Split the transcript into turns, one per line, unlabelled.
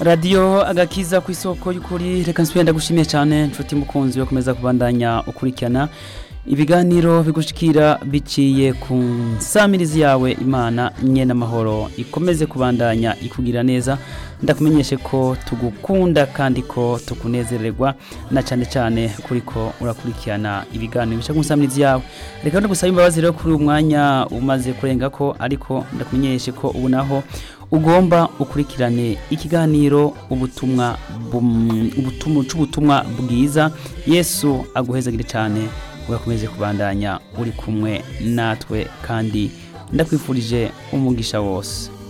radiyo agakiza ku isoko y'ukuri reka nsubire ndagushimiye cyane nshuti mukunzi yo kumeza kubandanya ukurikirana ibiganiro bigushikira biciye ku nsamirizi yawe imana nye n'amahoro ikomeze kubandanya ikugira neza ndakumenyeshe ko tugukunda kandi ko tukunezererwa na cyane cyane kuri ko urakurikirana ibiganiro bica ku nsamirizi yawe reka no gusaba imbabazi rero kuri uyu mwanya umaze kurenga ko ariko ndakumenyeshe ko ubu naho ugomba ukurikirane ikiganiro ubutumwa bum- ubutumwa c'ubutumwa bwiza yesu aguhezagire cyane ugakomeze kubandanya uri kumwe natwe kandi ndakwifurije umugisha wose